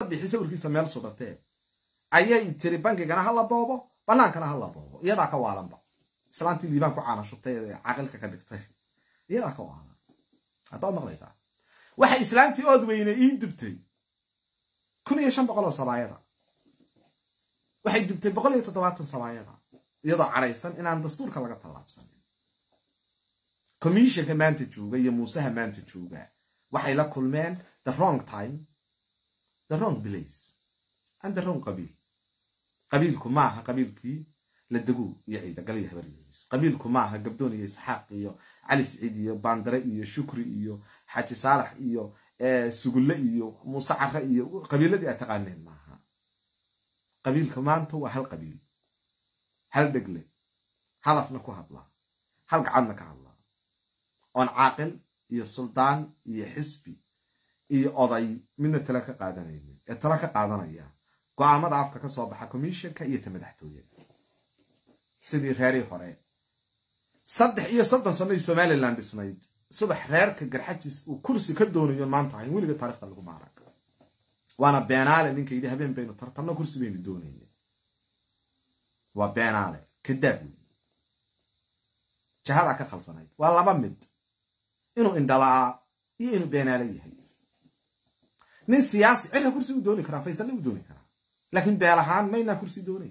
musabixi sawirkiisa meel sudhatee ayay tiri bankigana ha la boobo bannaankana ha la boobo iyadaa ka waalanba islaantii liibaan ku caana shubtay ee caqilka ka dhigtay iyadaa ka waalan haddaa maqlaysaa waxay islaantii ood weyne ii dubtay kun iyo shan boqol oo sabaayada waxay dubtay boqol iyo toddobaatan sabaayada iyadoo cadhaysan inaan dastuurka laga tallaabsanin commissionka maanta jooga iyo muuseha maanta jooga waxay la kulmeen the wrong time the wrong place and the wrong qabiil qabiilku maaha qabiilkii la deguu iyo ciidagal iyo habaryiis qabiilku maaha gabdoon iyo isxaaq iyo cali siciid iyo baandare iyo shukri iyo xaaji saalax iyo sugulle iyo muuse care iyo qabiiladii aad taqaaneen maaha qabiilka maanta waa hal qabiil hal dhegle halafna ku hadla hal gacadna ka hadla oon caaqil iyo suldaan iyo xisbi iyo oday midna tala ka qaadanaynin ee tala ka qaadanaya go-aamada afka ka soo baxa commissionka iyo ta madaxtooyada sidii reerii hore saddex iyo soddon sannoy somalilan dhisnayd subax reerka garxajiis uu kursi ka doonayo maanta ahayn weliga taarikhda lagu maarag waana beenaale ninka yidhi habeen baynu tartanno kursi baynu doonayna waa beenaale kadaab wey jahadaa ka khalsanayd waa laba mid inuu indhalaa iyo inuu beenaale yahay nin siyaasi cirka kursi u dooni karaa faysalle u dooni karaa laakiin beel ahaan maynaa kursi doonayn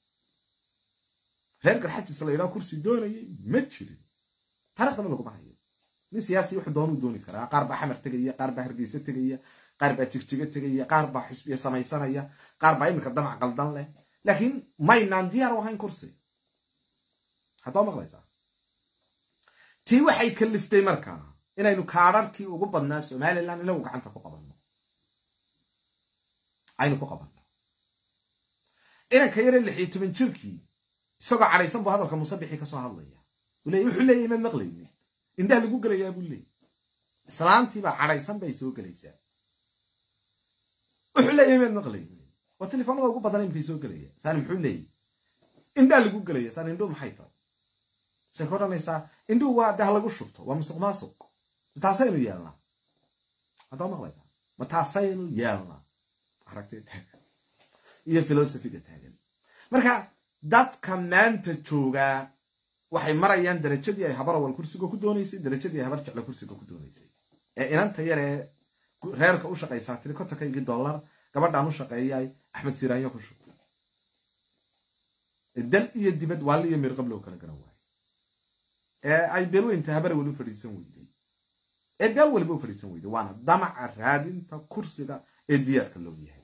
reer garxajiis la yidhaho kursi doonayay ma jirin taarikhdaba laguma hayo nin siyaasi wuxuu doonuu dooni karaa qaar baa xamar tegaya qaar baa hargeysa tegaya qaar baa jigjigo tegaya qaar baa xisbiya samaysanaya qaar baa iminka damac qaldan leh laakiin maynaan diyaar u ahayn kursi haddaa maqlaysaa tii waxay kaliftay markaa inaynu kaadharkii ugu badnaa somalilan inagu gacanta ku qabanno aynu ku qabanno inanka yare lix iyo toban jirkii isagoo cadhaysan buu hadalka musabixii kasoo hadlaya leey wuxuu leeyahy maad maqlaynin indhaha lagu gelayaa buu leeyay islaantiibaa cadhaysan bay soo gelaysaa wuxuu leeyahy maad maqlaynin waa telefoonada ugu badan imkay soo gelaya saani muxuu leeyay indhaha lagu gelaya saani indhuu maxay tahay say ka odhanaysaa indhuhu waa dah lagu shubto waa musuq maasuq taasaynu yeelnaa haddaa maqlaysaa ma taasaynu yeelnaa aragtay taagan iyo filosofiga taagan marka dadka maanta joogaa waxay marayaan darajadii ay habar awal kursiga ku doonaysay darajadii ay habar jecla kursiga ku doonaysay ee inanta yaree reerka u shaqaysaa tiri kontonkaygii dollar gabadhaan u shaqeeyay axmed siraanyo ku shubtay dal iyo dibad waali iyo mirqab loo kala garan waayo ee ay beelweynta habar awal u fadhiisan weyday ee beel waliba u fadhiisan weyday waana damaca raadinta kursiga ee diyaarka loo yahay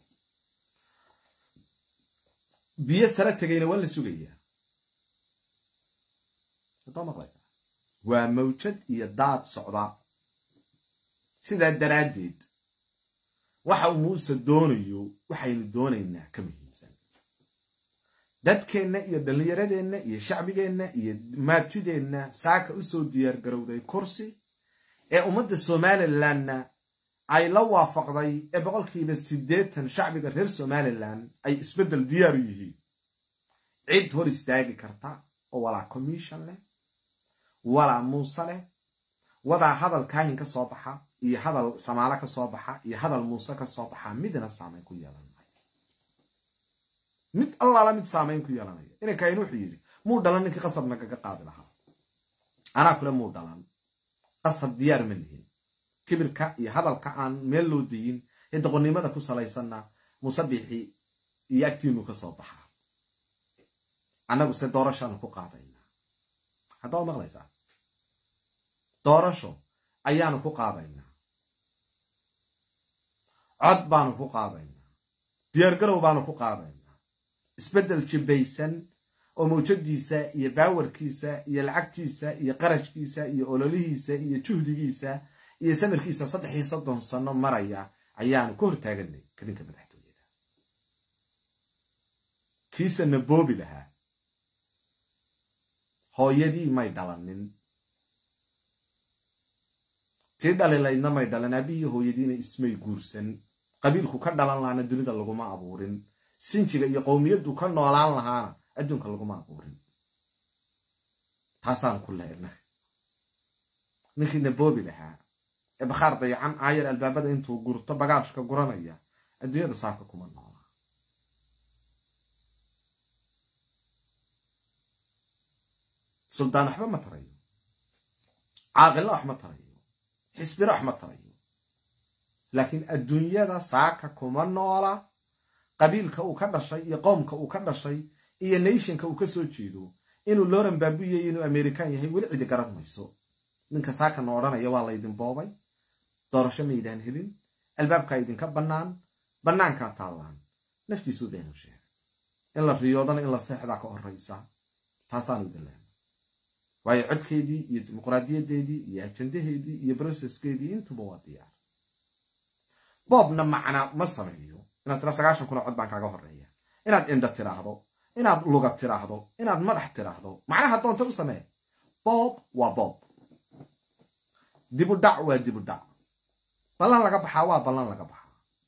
biyo sare tegayna waa la sugayaa waa mawjad iyo daad socda sidaa daraaddeed waxa uu muuse doonayo waxaynu doonaynaa ka muhiimsan dadkeenna iyo dhallinyaradeenna iyo shacbigeenna iyo maatideenna saaka usoo diyaar garowday kursi ee ummadda somalilanna ay la waafaqday ee boqolkiiba siddeetan shacbiga reer somalilan ay isbeddel diyaar u yihiin cid hor istaagi karta oo walaa commission leh walaa muuse leh wadaa hadal kaahin ka soo baxa iyo hadal samaalo ka soo baxa iyo hadal muuse ka soo baxa midna saamayn ku yeelan maayo mid allaala mid saamayn ku yeelanaya ina kaahin wuxuu yidhi muu dhalan ninkii qasab nagaga qaadi lahaa anaa kule muu dhalan qasab diyaar ma lihin kibirka iyo hadalka aan meel loo dayin ee doqonnimada ku salaysanna musabixi iyo agtiinu ka soo baxaa annagu se doorashaanu ku qaadaynaa haddaa maqlaysaa doorasho ayaanu ku qaadaynaa cod baanu ku qaadaynaa diyaargarow baanu ku qaadaynaa isbeddel jibbaysan oo mawjadiisa iyo baawarkiisa iyo lacagtiisa iyo qarashkiisa iyo ololihiisa iyo juhdigiisa iyo samirkiisa saddex iyo soddon sano maraya ayaanu ka hortaaganay kadinka madaxtooyada kiisana boobi lahaa hooyadii may dhalanin tii dhalilaydna may dhalan aabihii hooyadiina ismay guursan qabiilku ka dhalan lahaana dunida laguma abuurin sinjiga iyo qowmiyaddu ka noolaan lahaana adduunka laguma abuurin taasaan ku leena ninkiina boobi lahaa ee bakhaar dayacan aayar albaabada intuu gurto bagaashka guranaya adduunyada saaka kuma noola suldaan waxba ma tarayo caaqilla wax ma tarayo xisbina wax ma tarayo laakiin adduunyada saaka kuma noola qabiilka uu ka dhashay iyo qowmka uu ka dhashay iyo nationka uu ka soo jeedo inuu loran baabuyayo inuu american yahay weli cidi garan mayso ninka saakana odhanaya waa laydin boobay doorasho maydaan helin albaabkaa idinka bannaan bannaankaa taallaan naftiisuu beenu sheegay in la riyoodana in la seexdaa ka horraysa taasaanu idin leenay waayo codkeedii iyo dimuqraadiyadeedii iyo ajandaheedii iyo broseskeedii intuba waa diyaar boobna macna ma sameeyo inaad tira sagaashan kuna cod baan kaaga horreeya inaad indha tiraahdo inaad luga tiraahdo inaad madax tiraahdo macnaha doonta u samee boob waa boob dibudhac waa dibudhac ballan laga baxaa waa ballan laga baxaa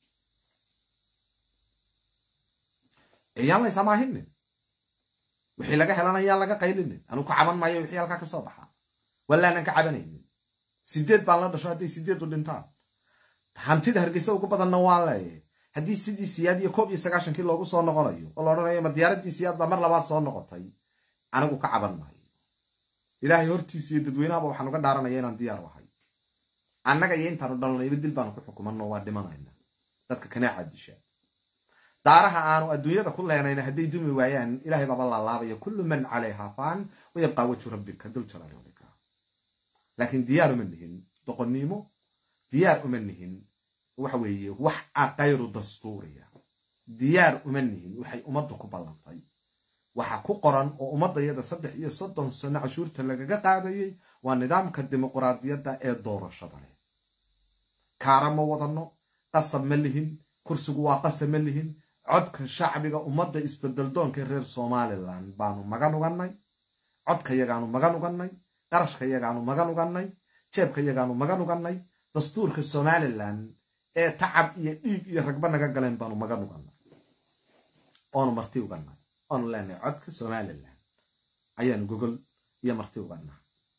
eyaan la ysamaahinnin wixii laga helana yaan laga qaylinin anuu ka caban maayo wixii halkaa ka soo baxaa walaanan ka cabanaynin sideed baan la dhasho hadday sideedu dhintaan hantida hargeysa ugu badanna waan leeyahay haddii sidii siyaad iyo koob iyo sagaashankii loogu soo noqonayo oo la odhanayo ma diyaaraddii siyaad baa mar labaad soo noqotay anigu ka caban maayo ilaahay hortiisa iyo dadweynahaba waxaan uga dhaaranaya inaan diyaar ahay annaga iyo intaanu dhalanayba dil baanu ku xukumanno waa dhimanayna dadka kanaaca disha daaraha aanu adduunyada ku leenayna hadday dumi waayaan ilahay baaba laalaabaya kullu man calayha faan wayabqaa wajhu rabbika dul jalaali walika laakiin diyaar uma nihin doqonnimo diyaar uma nihin waxa weeye wax kayru dastuuriya diyaar uma nihin waxay ummaddu ku ballantay waxa ku qoran oo ummaddayada saddex iyo soddon sano cashuurta lagaga qaadayay waa nidaamka dimuqraadiyadda ee doorashada leh kaara ma wadanno qasab ma lihin kursigu waa qasab ma lihin codka shacbiga ummadda isbedeldoonka reer somalilan baanu magan ugannay codka yagaanu magan ugannay qarashka yagaanu magan ugannay jeebka yagaanu magan ugannay dastuurka somalilan ee tacab iyo dhiig iyo ragba naga galeen baanu magan ugannay oonu marti ugannay oonu leenahay codka somalilan ayaanu gogol iyo marti ugannaa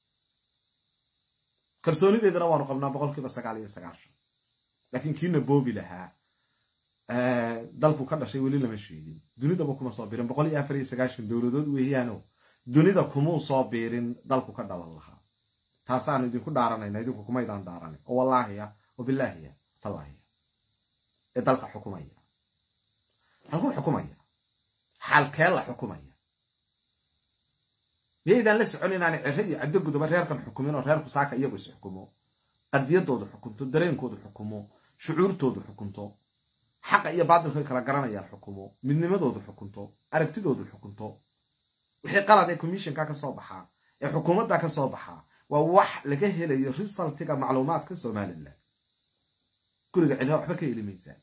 kalsoonideedana waanu qabnaa boqolkiiba sagaal iyo sagaashan laakiin kiina boobi lahaa dalku ka dhashay weli lama sheegin dunidaba kuma soo biirin boqol iyo afar iyo sagaashan dowladood weeyaano dunida kumuu soo biirin dalku ka dhalan lahaa taasaanu idinku dhaaranayna idinku kumaydaan dhaaranay oo wallaahiya oo bilaahiya tallaahiya ee dalka xukumaya halkuu xukumaya xaalkee la xukumaya miyaydaan la socon inaanay cere iyo caddo gudoba reerkan xukumin oo reerku saaka iyagu is xukumo qadiyadoodu xukunto dareenkoodu xukumo shucuurtoodu xukunto xaqa iyo baadilka ay kala garanayaan xukumo midnimadoodu xukunto aragtidoodu xukunto wixii qalad ee commissionka ka soo baxaa ee xukuumadda ka soo baxaa waa wax laga helayo risaltiga macluumaadka somalilan guriga cilha waxba ka heli maysaan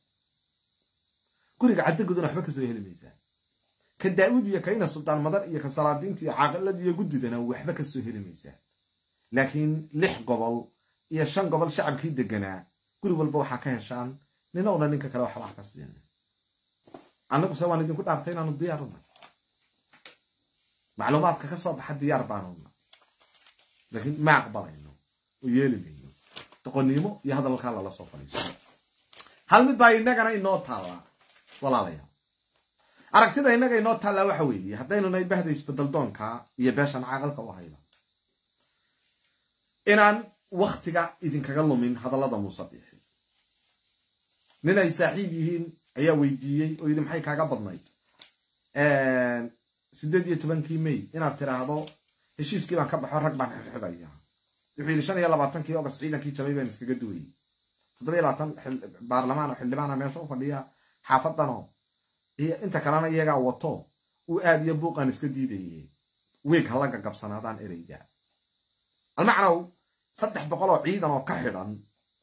guriga caddaguduna waxba kasoo heli maysaan ka daa'uud iyo kayna sultaan madar iyo ka salaadiinta iyo caaqilada iyo guddidana waxba kasoo heli maysaan laakiin lix gobol iyo shan gobol shacabkii deganaa guri walba waxaa ka heshaan nina una ninka kale waxba ka siina annaguse waan idinku dhaartay inaanu diyaaruna macluumaadka ka soo baxa diyaar baanuna laakiin ma aqbalayno oo yeeli mayno doqonnimo iyo hadalkaa lala soo fadhiiso hal mid baa inagana inoo taallaa walaalayaal aragtida innaga inoo taallaa waxa weeye haddaynu nahay bahda isbedeldoonka iyo beeshan caaqalka u hayba inaan waktiga idinkaga lumin hadallada muuse biixi nin ay saaxiib yihiin ayaa weydiiyey oo yidhi maxay kaaga badnayd siddeed iyo tobankii may inaad tiraahdo heshiiskii baan ka baxo rag baan xidxidhaya wuxuu yidhi shan iyo labaatankii ogas ciidankii jamay baan iskaga duwayey toddobiyo labaatan baarlamaan oo xildhibaana meesha u fadhiya xaafadanoo iyo inta kalena iyagaa wato uu aad iyo buuqaan iska diidaye wiig hala gagabsanaadaan ereyga almacnow saddex boqol oo ciidan oo ka xidhan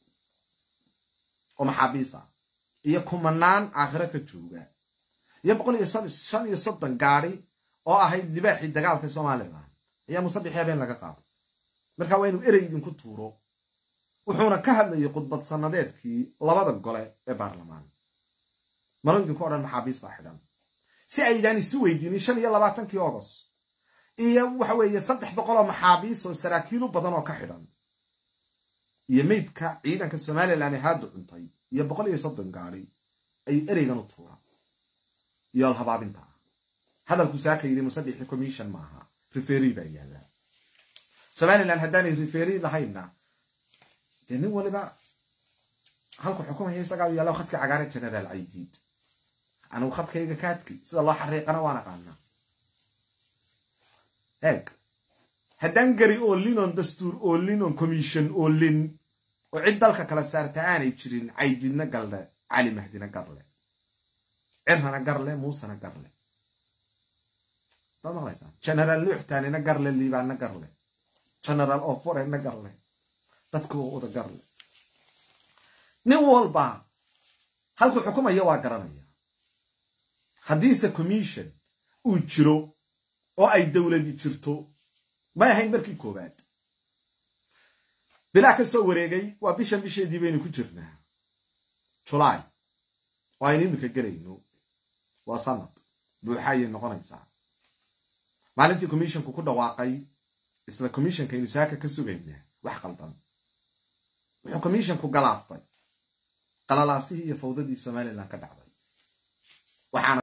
oo maxaabiisa iyo kumanaan aakhiro ka jooga iyo boqol iyo shan iyo soddon gaadi oo ahayd libaaxii dagaalka somalilan ayaa musabixi habeen laga qaaday markaa waa inuu erey idinku tuuro wuxuuna ka hadlayay khudbad sanadeedkii labada gole ee baarlamaan malo idinku odhan maxaabiis baa xidhan si aydaan isu weydiinin shan iyo labaatankii ogos iyo waxa weeye saddex boqol oo maxaabiis oo saraakiilu badan oo ka xidhan iyo meydka ciidanka somalilan ee haadu cuntay iyo boqol iyo soddon gaadi ayuu ereygan u tuuraa iyo alhabaabinta ah hadalku saaka yidhi musadixi commission maaha referi baa yaallaa somalilan haddaanay referi lahaynna dee nin waliba halku xukumaya isagaa u yaalla khadka cagaare generaal caydiid anugu khadkayga kaadki sida loo xariiqana waan aqaanaa eeg haddaan gari oolin oon dastuur oolin oon commission oolin oo cid dalka kala saarta aanay jirin caydidna garle cali mahdina garle cirrana garle muusena garle daad maqlaysaa generaal nuuxtaanina garle liibaanna garle generaal oforena garle dadka oo wada garle nin walba halkuu xukumaya waa garanaya haddiise commission uu jiro oo ay dowladi jirto may ahayn markii koowaad bilaa ka soo wareegay waa bishan bisheedii baynu ku jirnaa julaay oo aynu iminka gelayno waa sanad buuxa ayay noqonaysaa maalintii commissionku ku dhawaaqay isla commissionkaynu saaka ka sugaynaa wax qaldan wuxuu commissionku galaaftay qalalaasihii iyo fawdadii somalilan ka dhacday waxaana